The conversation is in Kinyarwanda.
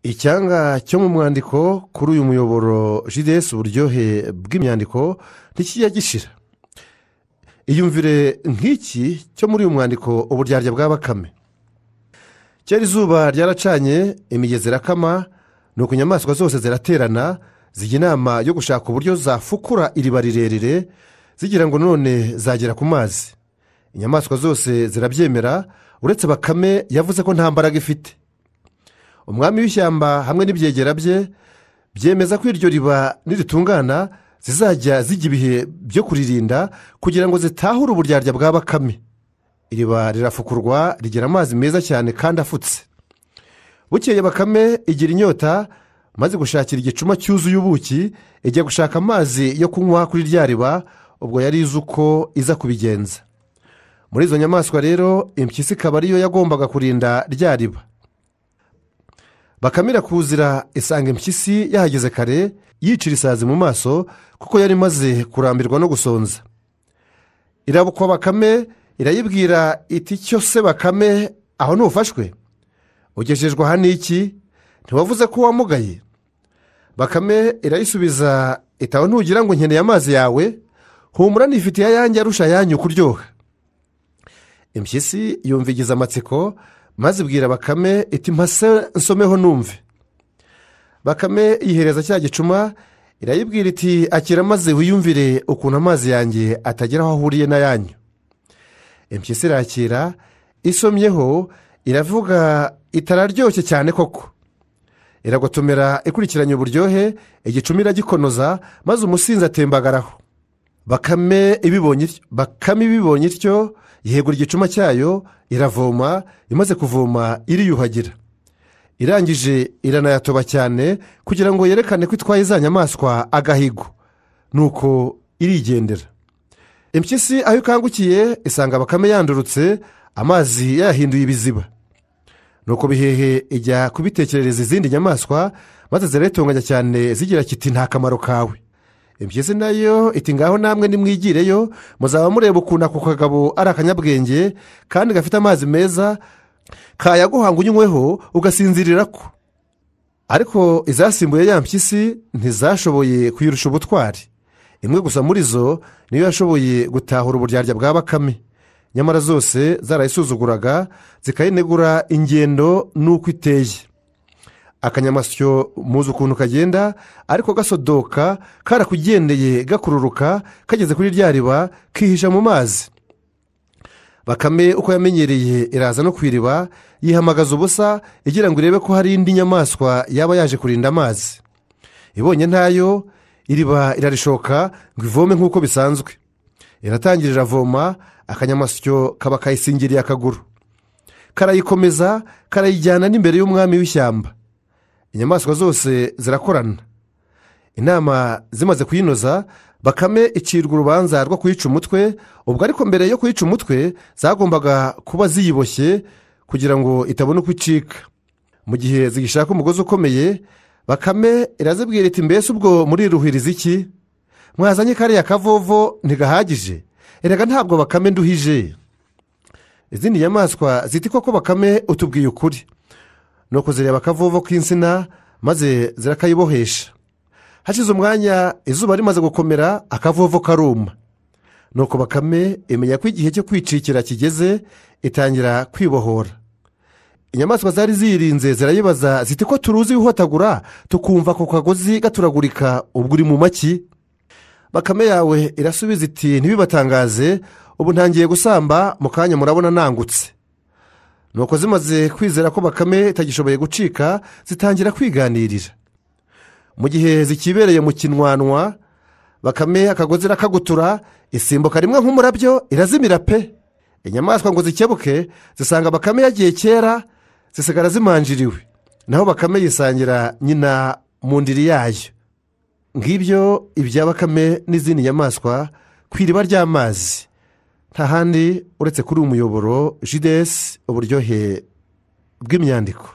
icyanga cyo mu mwandiko kuri uyu muyoboro jidesi uburyohe bw'imyandiko ntikijya gishira iyumvire nk'iki cyo muri uyu mwandiko uburyarya bwa bakame kera izuba ryaracanye imigezi irakama ni uko inyamaswa zose ziraterana zijya inama yo gushaka uburyo zafukura iriba rirerire zigira ngo none zagera ku mazi inyamaswa zose zirabyemera uretse bakame yavuze ko nta mbaraga ifite umwami w'ishyamba hamwe n'ibyegera bye byemeza ko iryo riba niritungana zizajya zijya ibihe byo kuririnda kugira ngo zitahure uburyarya bwa bakame iriba rirafukurwa rigira amazi meza cyane kandi afutse bukeye bakame igira inyota maze gushakira igicuma cyuzuye ubuki ijya gushaka amazi yo kunywa kuri rya riba ubwo yari izi uko iza kubigenza muri izo nyamaswa rero impyisi ikaba ariyo yagombaga kurinda rya riba bakamira kuzira isanga impyisi yahageze kare yicira isazi mu maso kuko yari imaze kurambirwa no gusonza irabukwa bakame irayibwira iti cyose bakame aho ntufashwe ugejejwe aha n'iki ntiwavuze ko wamugaye bakame irayisubiza itawe ntugira ngo nkeneye amazi yawe humura nifitiye ayange arusha ayanyu kuryoha impyisi yumva igize amatsiko maze ibwira bakame iti mpase nsomeho numve bakame yihereza cya gicuma irayibwira iti akira maze wiyumvire ukuntu amazi yanjye atagera aho ahuriye n'ayanyu impyisi irakira isomyeho iravuga itararyoshye cyane koko iragotomera ikurikiranye uburyohe igicuma iragikonoza maze umusinzi atembagaraho bakame ibibonye ityo yihegura igicuma cyayo iravoma imaze kuvoma iriyuhagira irangije iranayatoba cyane kugira ngo yerekane ko itwaye za nyamaswa agahigo nuko irigendera impyisi aho ikangukiye isanga bakame yandurutse amazi yayahinduye ibiziba nuko bihehe ijya kubitekerereza izindi nyamaswa maze ziratunganya cyane zigira kiti nta kamaro kawe impyisi nayo iti ngaho namwe nimwigireyo muzaba mureba ukuntu ako kagabo ari akanyabwenge kandi gafite amazi meza kayaguhanga unyweho ugasinzirira ko ariko izasimbuye ya mpyisi ntizashoboye kuyirusha ubutwari imwe gusa muri zo niyo yashoboye gutahura uburyarya bwa bakame nyamara zose zarayisuzuguraga zikayinegura ingendo n'uko iteye akanyamasyo muzi ukuntu kagenda ariko gasodoka karakugendeye gakururuka kageze kuri rya riba kihisha mu mazi bakame uko yamenyereye iraza no ku iriba yihamagaza ubusa igira ngo irebe ko hari indi nyamaswa yaba yaje kurinda amazi ibonye ntayo iriba irarishoka ngo ivome nk'uko bisanzwe iratangira iravoma akanyamasyo kaba kayisingiriye akaguru karayikomeza karayijyana n'imbere y'umwami w'ishyamba inyamaswa zose zirakorana inama zimaze kuyinoza bakame icirwa urubanza rwo kuyica umutwe ubwo ariko mbere yo kuyica umutwe zagombaga kuba ziyiboshye kugira ngo itabona uko icika mu gihe zigishaka umugozi ukomeye bakame irazibwira iti mbese ubwo muriruhiriza iki mwazanye kariya kavovo ntigahagije erega ntabwo bakame nduhije izindi nyamaswa ziti koko bakame utubwiye ukuri ni ukuzireba akavovo k'insina maze zirakayibohesha hashize umwanya izuba rimaze gukomera akavovo karuma nuko bakame imenya ko igihe cyo kwicikira kigeze itangira kwibohora inyamaswa zari ziyirinze zirayibaza ziti ko turuzi wihotagura tukumva ako kagozi gaturagurika ubwo uri mu maki bakame yawe irasubiza iti ntibibatangaze ubu ntangiye gusamba mu kanya murabona nangutse nuko zimaze kwizera ko bakame itagishoboye gucika zitangira kwiganirira mu gihe zikibereye mu kinwanwa bakame akagozi irakagutura isimbuka rimwe nk'umurabyo irazimira pe inyamaswa ngo zikebuke zisanga bakame yagiye kera zisigara zimanjiriwe naho bakame yisangira nyina mu ndiri yayo ngibyo ibya bakame n'izindi nyamaswa ku iriba ry'amazi nta handi uretse kuri uyu muyoboro jidesi uburyohe bw'imyandiko